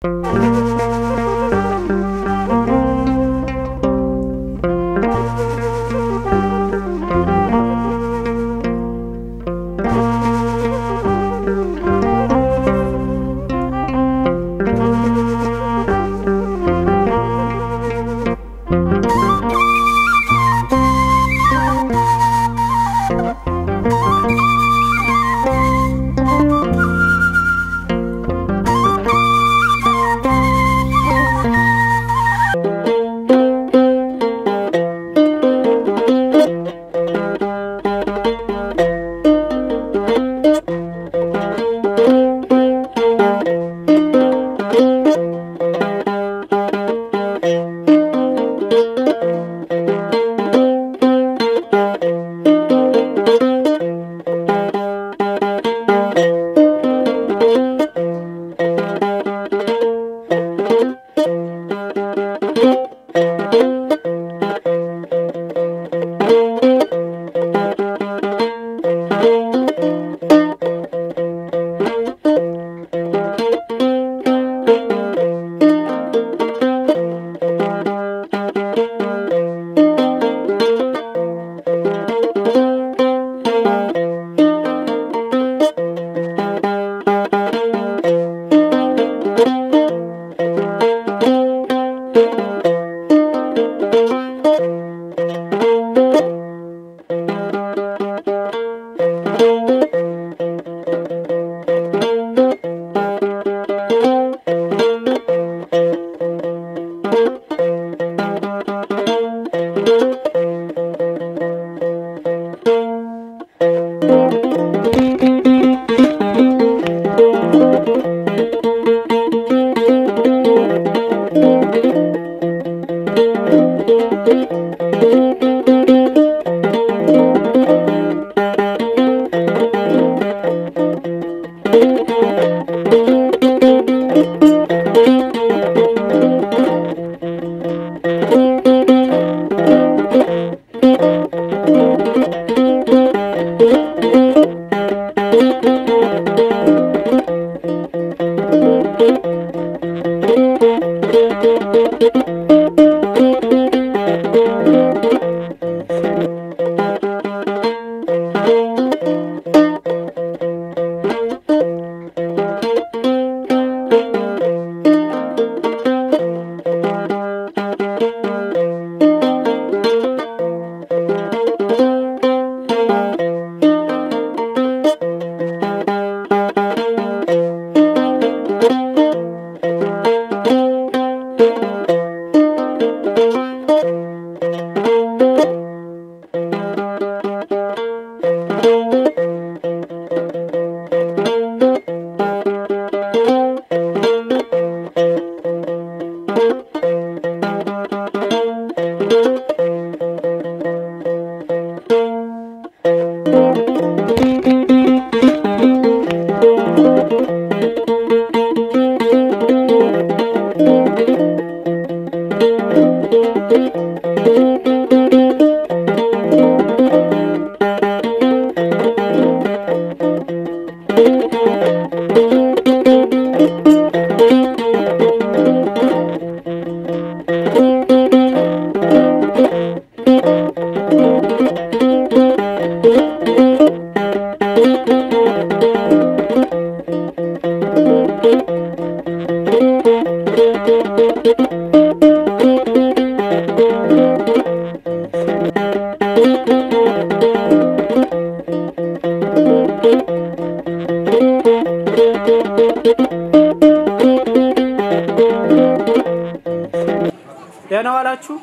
ደህና ዋላችሁ።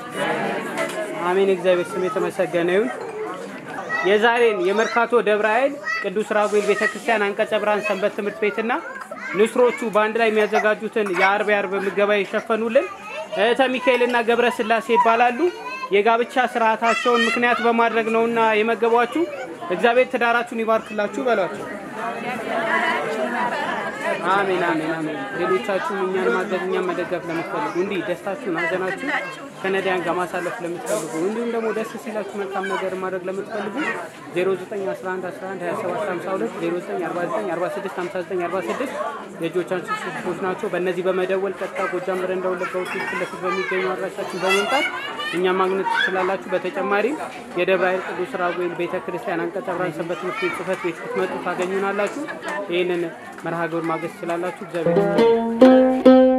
አሜን። እግዚአብሔር ስም የተመሰገነ ይሁን። የዛሬን የመርካቶ ደብረ ኃይል ቅዱስ ራጉኤል ቤተክርስቲያን አንቀጸ ብርሃን ሰንበት ትምህርት ቤትና ንስሮቹ በአንድ ላይ የሚያዘጋጁትን የአርብ የአርብ ምገባ የሸፈኑልን እህተ ሚካኤልና ገብረ ስላሴ ይባላሉ። የጋብቻ ስርዓታቸውን ምክንያት በማድረግ ነውና የመገቧችሁ። እግዚአብሔር ትዳራችሁን ይባርክላችሁ በሏቸው። አሜን አሜን አሜን። ሌሎቻችሁም እኛን ማገዝ እኛን መደገፍ ለምትፈልጉ እንዲህ ደስታችሁን ሀዘናችሁን ከነዳያን ጋር ማሳለፍ ለምትፈልጉ እንዲሁም ደግሞ ደስ ሲላችሁ መልካም ነገር ማድረግ ለምትፈልጉ 0911112752 0949465946 የእጆቻችሁ ስልኮች ናቸው። በእነዚህ በመደወል ቀጥታ ጎጃም በረንዳ ወለጋ ሆቴል ፊት ለፊት በሚገኙ አድራሻችን በመምጣት እኛም ማግኘት ትችላላችሁ። በተጨማሪም የደብረ ኃይል ቅዱስ ራጉኤል ቤተ ክርስቲያን አንቀጸ ብርሃን ሰንበት ትምህርት ቤት ጽሕፈት ቤት ስትመጡ ታገኙናላችሁ። ይህንን መርሃ ግብር ማገዝ ትችላላችሁ። እግዚአብሔር ይስጥልን።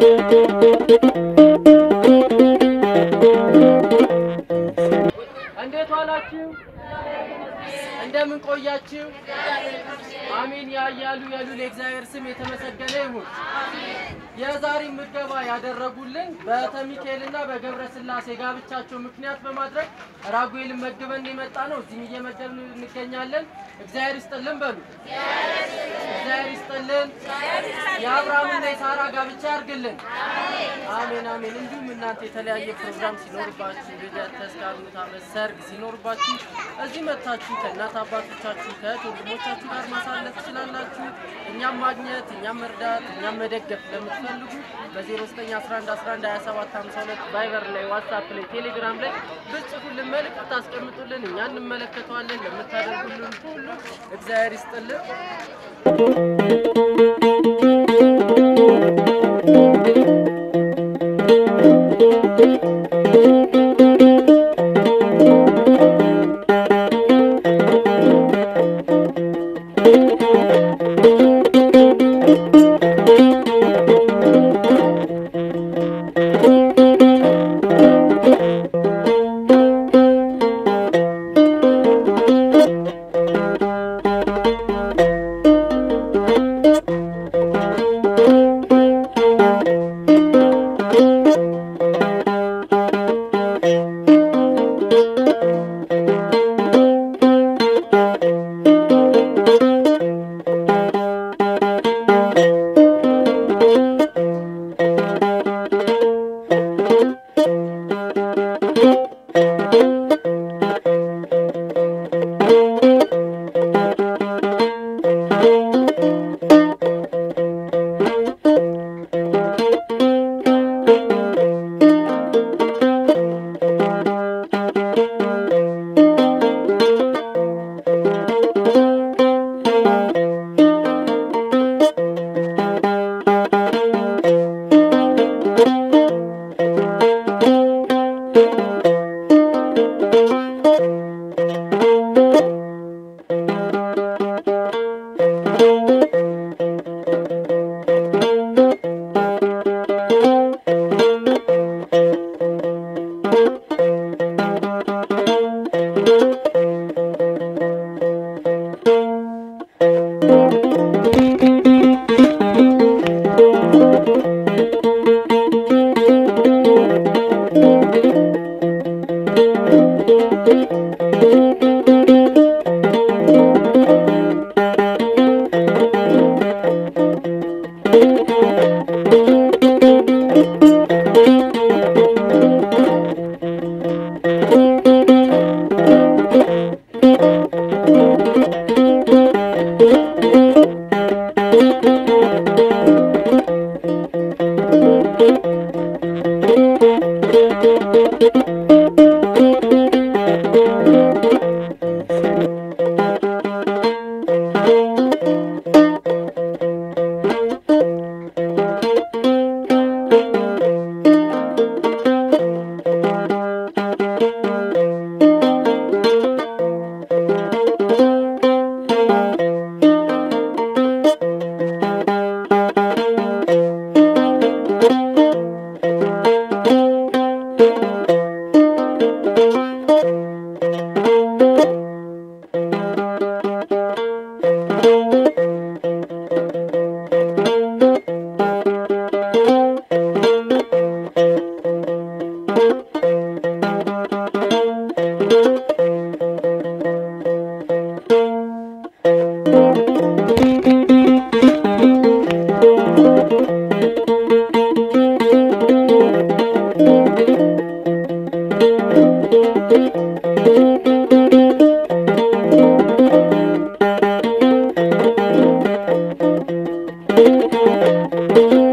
እንዴት ዋላችሁ? እንደምን ቆያችሁ? አሜን ያያሉ ያሉ ለእግዚአብሔር ስም የተመሰገነ ይሁን። የዛሬ ምገባ ያደረጉልን በተሚካኤልና በገብረ ስላሴ ጋብቻቸው ምክንያት በማድረግ ራጉኤልን መግበን የመጣ ነው። እዚህም እየመገብን እንገኛለን። እግዚአብሔር ይስጥልን በሉ። እግዚአብሔር ይስጥልን። የአብርሃምና የሳራ ጋብቻ ያርግልን። አሜን አሜን። እንዲሁም እናንተ የተለያየ ፕሮግራም ሲኖርባችሁ ልደት፣ ተስካር፣ ሙት ዓመት፣ ሰርግ ሲኖርባችሁ እዚህ መጥታችሁ ከእናት አባቶቻችሁ ከእህት ወንድሞቻችሁ ጋር ማሳለፍ ትችላላችሁ። እኛም ማግኘት እኛም መርዳት እኛም መደገፍ ለምትፈልጉ በ0911112752 ቫይበር ላይ ዋትሳፕ ላይ ቴሌግራም ላይ ብጽፉልን መልዕክት ታስቀምጡልን እኛ እንመለከተዋለን። ለምታደርጉልን ሁሉ እግዚአብሔር ይስጥልን። Thank you.